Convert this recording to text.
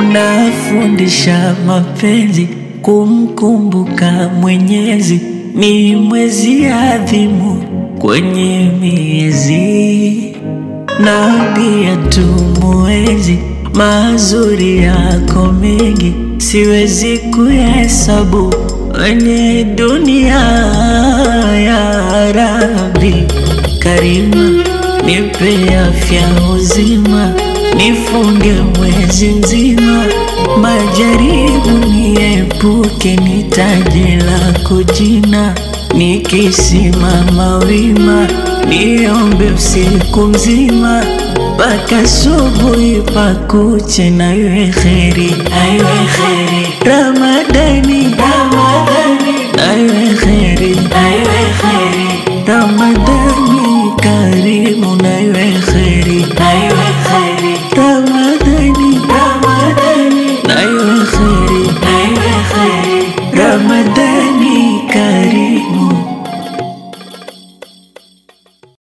unafundisha mapenzi, kumkumbuka Mwenyezi ni mwezi adhimu kwenye miezi, na pia tumuenzi mazuri yako mengi, siwezi kuhesabu kwenye dunia ya Rabbi Karima, nipe afya uzima, nifunge mwezi mzima, majaribu niepuke, nitaje lako jina, nikisimama wima, niombe usiku mzima mpaka subuhi pakuche, na iwe kheri, aiwe kheri Ramadani, Ramadani, na iwe kheri, aiwe kheri Ramadani karimu, na iwe kheri, aiwe kheri Ramadani, Ramadani, na iwe kheri, aiwe kheri Ramadani